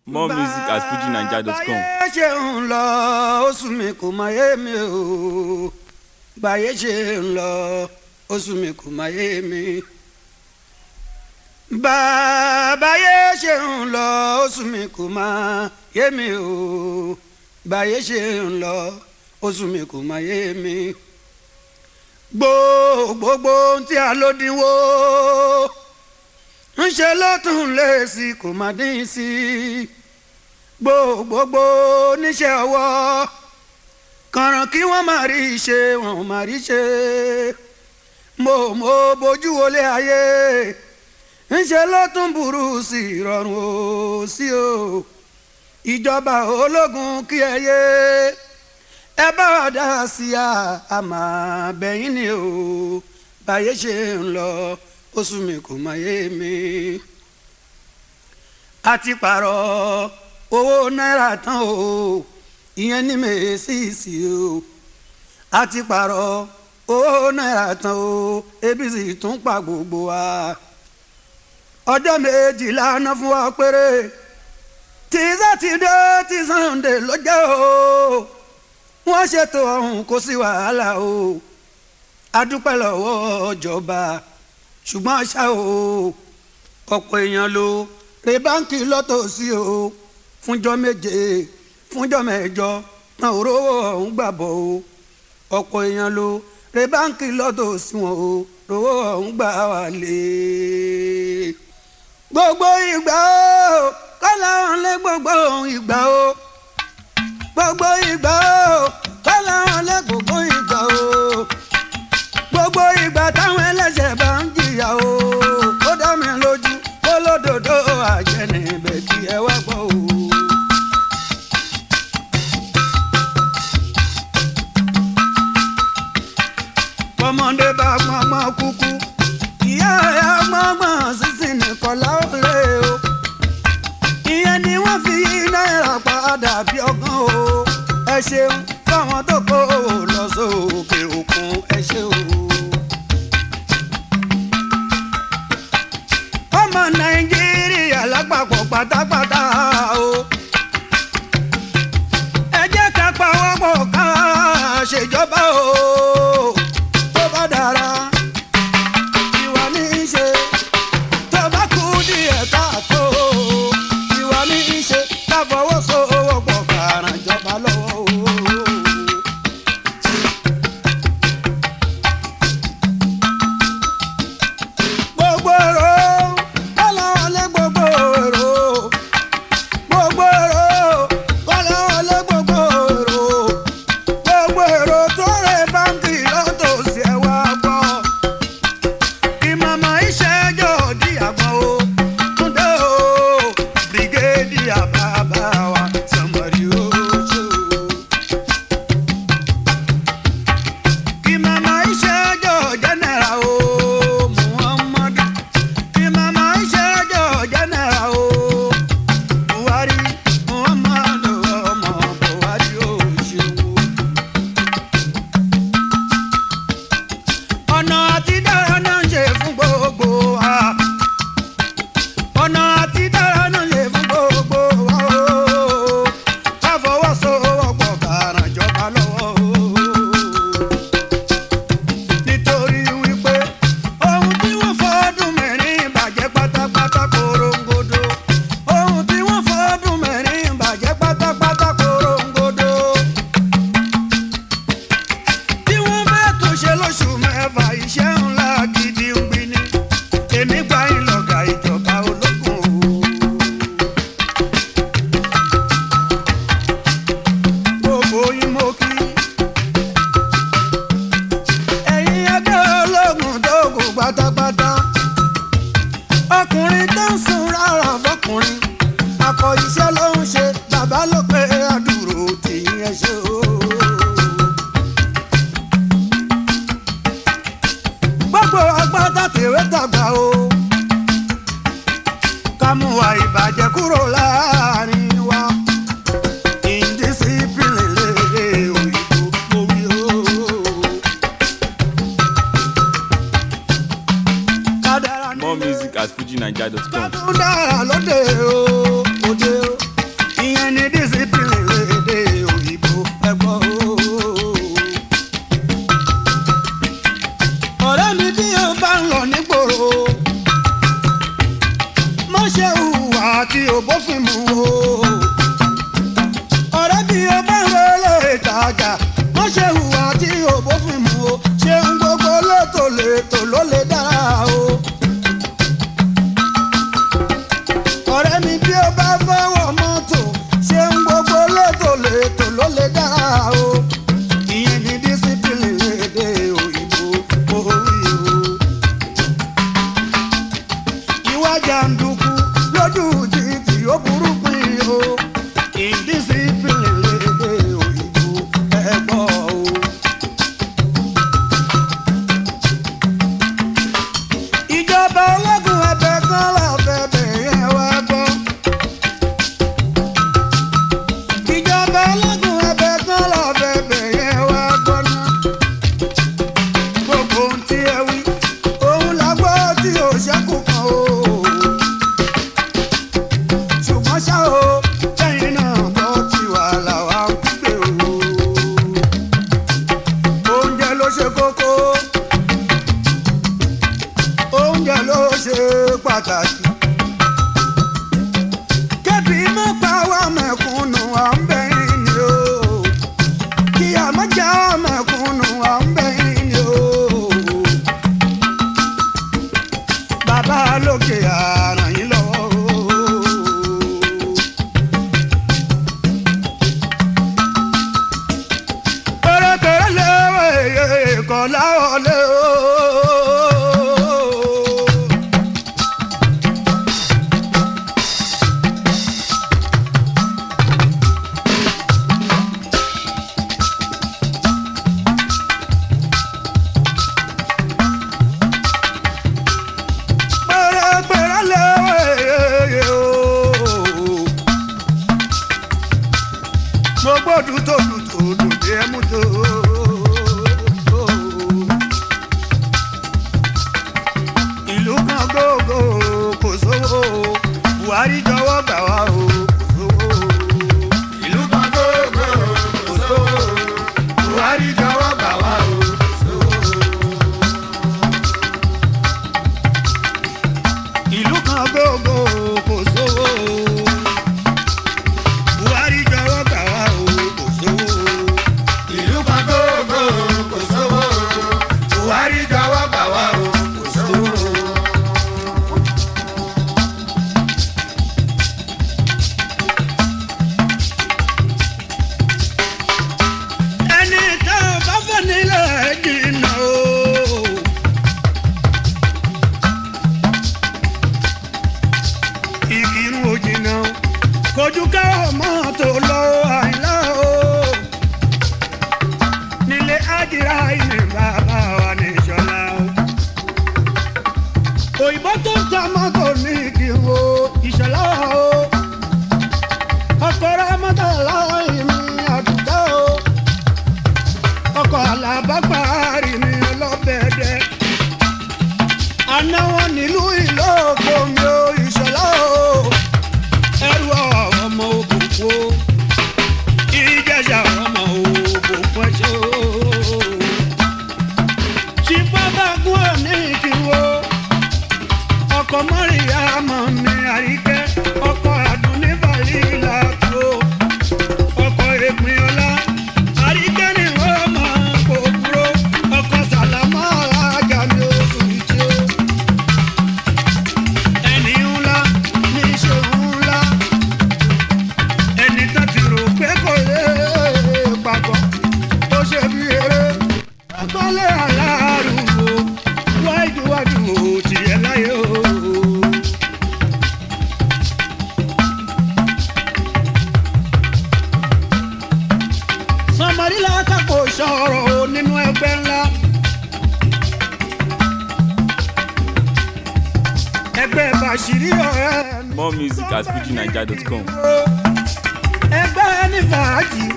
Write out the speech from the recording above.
more music at fujinaija.com. báyé ṣe ń lọ oṣù mi kò máa yé mi o báyé ṣe ń lọ oṣù mi kò máa yé mi. báyé ṣe ń lọ oṣù mi kò máa yé mi o báyé ṣe ń lọ oṣù mi kò máa yé mi. gbogbogbò tí a ló dínwó ń ṣe ló tún lé sí kò má dín sí gbogbogbò níṣẹ́ ọwọ́ kànràn kí wọ́n má rí ṣe wọ́n má rí ṣe mo mo bójú wọlé ayé ń ṣe ló tún burú sí ìrọ̀rùn ó sí o ìjọba ológun kí ẹ yé ẹ bá wa dá sí a àmà bẹ́yìn ni o báyé ṣe ń lọ oṣù mi kò má yé mi. a ti pààrọ̀ owó náírà tán o ìyẹn ní mèésìsì o a ti pààrọ̀ owó náírà tán o ebi sì tún pa gbogbo wa. ọjọ́ méjìlá ná fún wa péré tí sátidé tí sànńdé ló jẹ́ o wọ́n ṣètò ọ̀hún kò sí wàhálà o a dúpẹ́ lọ́wọ́ ìjọba ṣùgbọ́n ṣá o ọ̀pọ̀ èèyàn ló re báńkì lọ́tọ̀ọ̀sí o fúnjọ́ méje fúnjọ́ mẹ́jọ náà ò rówó ọ̀hún gbàbọ̀ o ọ̀pọ̀ èèyàn ló re báńkì lọ́tọ̀ọ̀sí wọn o rówó ọ̀hún gbà wà lé. gbogbo ìgbà o kọ́lá wọn lé gbogbo ìgbà o gbogbo ìgbà o kọ́lá wọn lé gbogbo ìgbà o gbogbo ìgbà táwọn ẹlẹ́sẹ̀ bá ń jìyà o ó dá mi lójú kó lódodo àjẹnì ibẹ̀ kí ẹ wá gbọ́ o. ọmọdé bá gbọ́ngbọ́n kúkú ìyá ẹ̀ gbọ́ngbọ́n sísìn nìkan láwọlé o ìyẹn ni wọ́n fi náírà padà bí ọgán o ẹ ṣeun fáwọn tó kó o lọ sókè òkun ẹ ṣe o. ọmọ nàìjíríà lápapọ̀ pátápátá o. ẹ jẹ́ ká pawọ́pọ̀ ká ṣèjọba o. tó bá dára ìwà ní í ṣe tó bá kú díẹ̀ káàtó ìwà ní í ṣe ká fọwọ́sowọ́pọ̀ ká ràn jọba lọ́wọ́ o. gbogbo èrò kọ́lá wọlé gbogbo èrò gbogbo èrò kọ́lá wọlé gbogbo èrò gbogbo èrò tó rẹ báńkì lọ́tòsí ẹ̀ wá gbọ́ kí màmá ìṣẹ́jọ́ di àgbọ̀n o túndé o bírígéèdì àbábá wa sọmọrí o ṣe o. kí màmá ìṣẹ́jọ́ jẹ́nẹ̀ra o muhammadu kí màmá ìṣẹ́jọ́ jẹ́nẹ̀ra o buhari muhammadu ọmọ buhari o ṣeun o. ọ̀nà àti dára náà ń ṣe fún gbogbo wa ọ̀nà àti dára náà ń ṣe fún gbogbo wa o ká fọwọ́sowọ́pọ̀ ká ràn jọba lọ́wọ́ o nítorí wípé ohun tí wọ́n fọ́dún mẹ́rin bàjẹ́ pátápátá korongodo ohun tí wọ́n fọ́dún mẹ́rin bàjẹ́ pátápátá korongodo tí wọ́n bá tún ṣe lóṣù mẹ́fà iṣẹ́ ńlá gidi ń gbin ni èmi gba ìlọ̀gà ìjọba ológun o. gbogbo yín mo kí ẹ̀yin ẹgbẹ́ ológun tó kù pátápátá ọkùnrin tó ń sun rárá fọkùnrin akọ iṣẹ́ ló ń ṣe bàbá ló pé àdúró tìyín ẹ ṣe o. gbogbo agbádá tèwé tàgbà o ká mú wa ìbàjẹ́ kúrò láàrin wa indiscipline lédè òyìnbó mo wí o. Kádàrá ní more music at fujinaija.com. tún dára lóde o òde o bófin mu o. ọ̀rẹ́ bí o bá ń relé ìtajà wọ́n ṣe hùwà tí o bófin mu o. ṣeun gbogbo létò létò ló lè dára o. ọ̀rẹ́ mi bí o bá fẹ́ wọ mọ́tò ṣeun gbogbo létò létò ló lè dára o. ìyẹn ní dísípìlì èdè òyìnbó orí o ìwà jàǹdùkú lójú títì ó burú pin o indiscipline lédè òyìnbó ẹ̀gbọ́ o. ìjọba ológun ẹbẹ kan lábẹ́bẹ̀ yẹn wá gbọ́. ìjọba ológun ẹbẹ kan lábẹ́bẹ̀ yẹn wá gbọ́ náà gbogbo ohun tí ẹ wí òun la gbọ́ tí ò ṣẹ́kù kan o. ṣùgbọ́n ṣá o lẹ́yìn náà gbọ́ tí wàhálà wa ń gbé o. oúnjẹ ló ṣe kókó oúnjẹ ló ṣe pàtàkì. kébì má pa wá mẹ̀kúnnù à ń bẹ̀yìn ni o kí a má já mẹ̀kúnnù à ń bẹ̀yìn ni o. bàbá lókè àràn yín lọ́wọ́ o. pẹ̀rẹ̀pẹ̀rẹ̀ léwé kọ́ láwọlé o. pẹ̀rẹ̀pẹ̀rẹ̀ léwé o. mo gbọ́dọ̀ tó dùn tó dùn bí ẹ mú tó. ìlú kan gbogbo kò sówó buhari jọ̀wọ́ gbà wá o kò sówó. ìlú kan gbogbo kò sówó buhari jọ̀wọ́ gbà wá o kò sówó. ìlú kan gbogbo kò sówó buhari jọ̀wọ́ gbà wá o kò sówó. ìlú kan gbogbo kò sówó buhari jọ̀wọ́ gbà wá o kò sówó. ẹni tá a bá fẹ́ nílẹ̀ jìnnà o. ìkírun òjìnà kojú ká ọmọ tó lọ àìlá o nílé ájìrá ilé bàbá wa ní ìṣọlá o òyìnbó tó ń ta mọ́tò ní ìkírun o ìṣọlá o ọkọ̀ rẹ mọ́tò láì mi àdúgbò o ọkọ̀ alábàgbàárì mi ọlọ́bẹ̀ẹ́dẹ́ àná wọn nílùú ìlókò mi ò ìṣọlá o ẹrù ọmọ òkùnkùn o ìjẹsà ọmọ òkùnkùn ẹṣẹ o ṣìpábàgùn òní ìkìwò ọkọ mọ́rìyá mọ́ mi àríkẹ́ ọkọ àdúní bàlílà tó ọkọ èpin ọlá àríkẹ́ ni wọ́n máa kó dúró ọkọ sàlámà alájà mi oṣù tí ó ẹni ńlá ní ìṣòro ńlá ẹni tó ti rò pé kò lè papọ̀ ó ṣe bí eré akọ́lé aláàrúwò wáìdúwájú ò tiẹ̀ láyé o. sọmọdé látàkó sọ̀rọ̀ nínú ẹgbẹ́ ńlá. ẹgbẹ́ bàṣírí ọ̀rẹ́ mi. More music at fujinaija.com. ẹgbẹ́ ní fàájì.